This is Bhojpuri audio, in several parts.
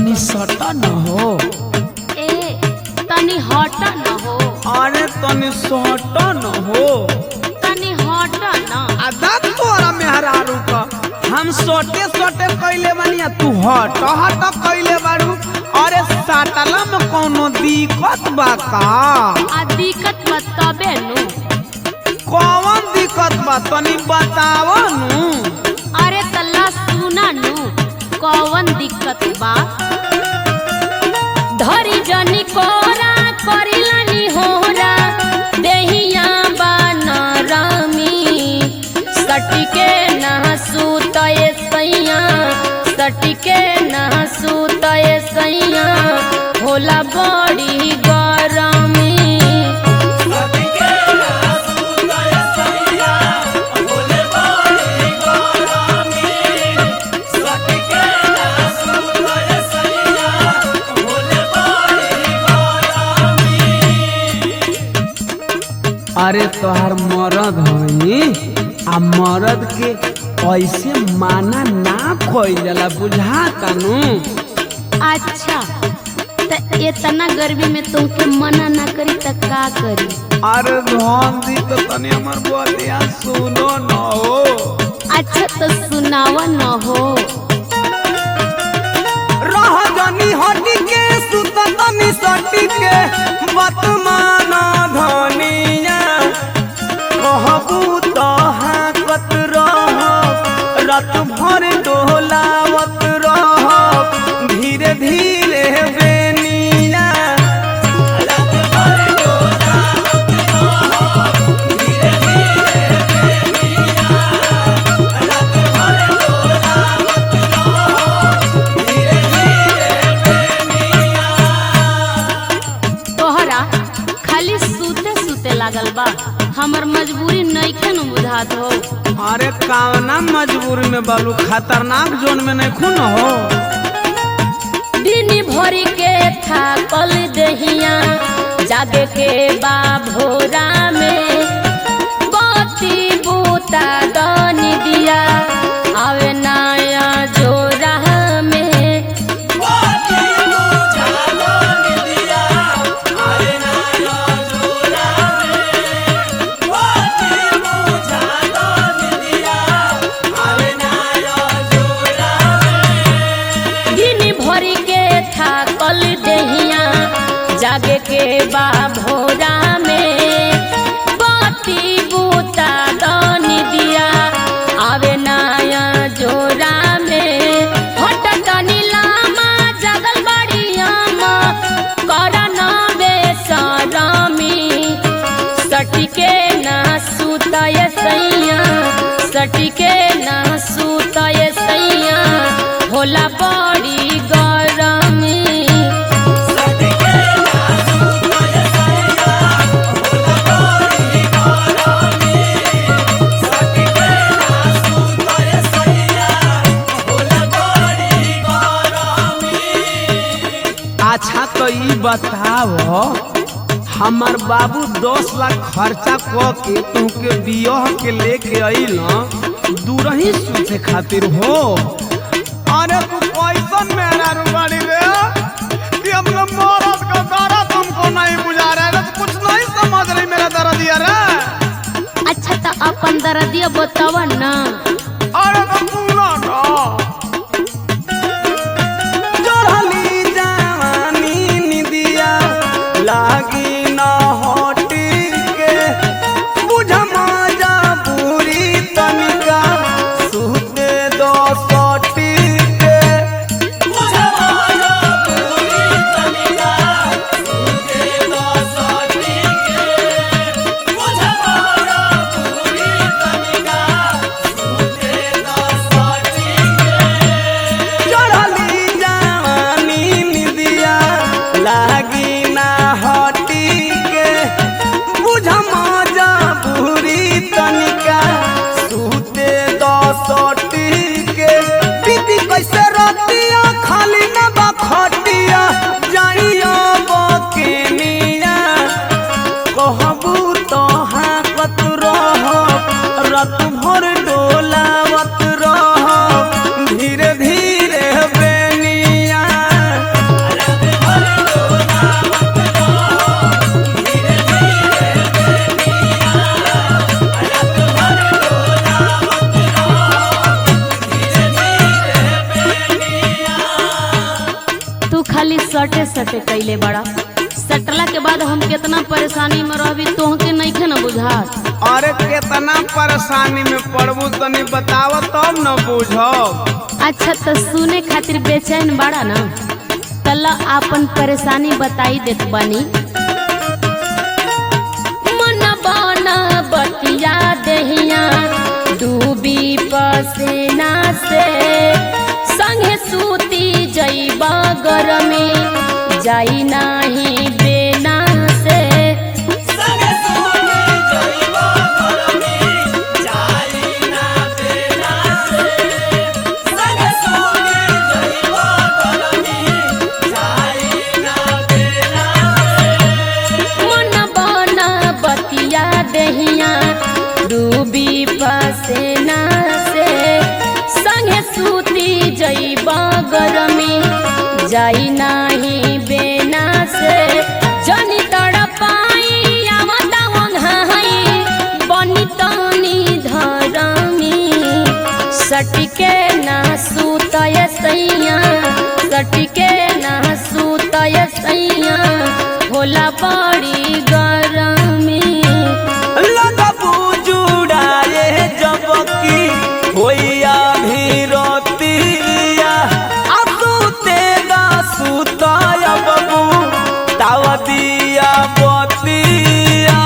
तनी सटा न हो ए तनी हट न हो अरे तनी सटा न हो तनी हट न आदा तोरा मेहरारू का हम सोटे सोटे कैले बनिया तू हट हट कैले बारू अरे साटला में कोनो दिक्कत बा का आ दिक्कत बताबे नु कौन दिक्कत बा तनी बताव नु अरे तल्ला सुना नु कौन दिक्कत बा धरी जनी कोरा करिलानी होरा देहिया बनरमी सटिके ना सुतए सैया सटिके ना सुतए सैया होला बड़ी गरमी अरे तोहार मरद हई आ मरद के ऐसे माना ना खोल जाला बुझा कानू अच्छा त इतना गर्मी में तुमके मना ना करी त का करी अरे धन दी तो तनी हमर बतिया सुनो न हो अच्छा तो सुनावा न हो रह जनी हटी के सुत तनी सटी के वर्तमान धनिया कहबू तो हाकत रह रात भर डोलावत रह धीरे धीरे बेनिया तोहरा खाली सूते सूते लागल बा हमर मजबूरी नइखे न बुझात हो अरे कावना मजबूरी में बालू खतरनाक जोन में नहीं खून हो दिन भरी के थाकल दहिया जागे के बा भोरा में बत्ती बूता दनी दिया आवे नया जोरा में दिन भरी के थाकल दहिया जागे के बा भोरा में बत्ती बूता दनी दिया आवे नया जोरा में हट तनी लामा जगल बड़ी आमा कर न बेसरमी सटिके ना सुतय सैया सटिके ना सुतय सैया होला बड़ी गरमी अच्छा तो ई बताओ हमार बाबू दस लाख खर्चा क के तुहके बियाह के लेके अइल दूरही सूते खातिर हो अरे तू कैसन मेरा रुबाड़ी रे कि हम लोग मौरत का दर्द तुमको नहीं बुझा रहा है कुछ नहीं समझ रही मेरा दर्द ये रे अच्छा तो अपन दर्दिया बतावा ना अरे तो पूरा ना चढ़ली जवानी निदिया लागी न हटी के बुझ मजा पूरी तनिका सुते दो सटी के बुझ मजा पूरी तनिका परेशानी में रहबी तोहके नइखे न बुझात अरे केतना परेशानी में पड़बू तनी बताव तब न बुझब अच्छा तो सुने खातिर बेचैन बाड़ा ना तला आपन परेशानी बताई देत बानी मन बना बतिया दहिया डूबी पसेना से संगे सूती जईबा गरमी जाई नाही बेना से मन बना बतिया दहिया डूबी पसेना से संगे सूती जईबा गरमी जाई नाही बेना से जनी तड़पाई आवता वंघाई बनी तनी धरमी सटके ना सूतय सैया सटके ना सूतय सैया होला बड़ी गरमी लगबू जुड़ाए जब की होइया भी रोतिया असुते दा सुताया बबू ताव दिया बतिया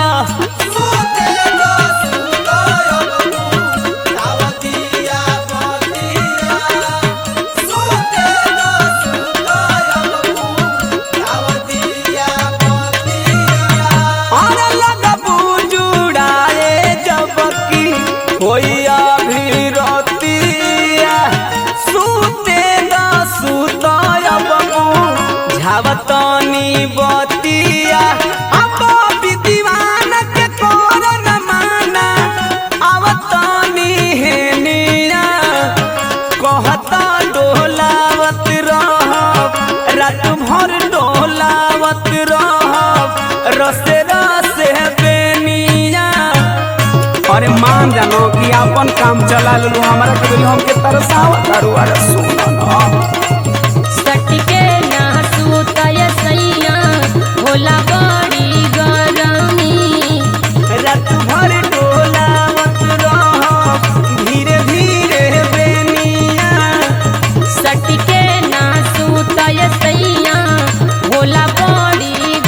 अरे लगबू जुड़ाए जब की होइया भी रोतिया सुते दा सुताया बबू झावतनी बतिया अब विद्वान के कोर न माना आवतनी हेनिया कहता डोलावत रहब रात भर डोलावत रहब रसे रसे बेनिया अरे मान जानो कि अपन काम चला लू हमारा के बोली हमके तरसावत अरु अरे सुनो ना सटके ना सूतय सैया होला बड़ी गरमी रात भर डोलावत रहब धीरे धीरे बेनिया सटके ना सूतय सैया होला बड़ी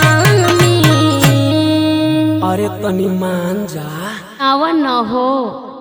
गरमी अरे तनी मान जा आवा न हो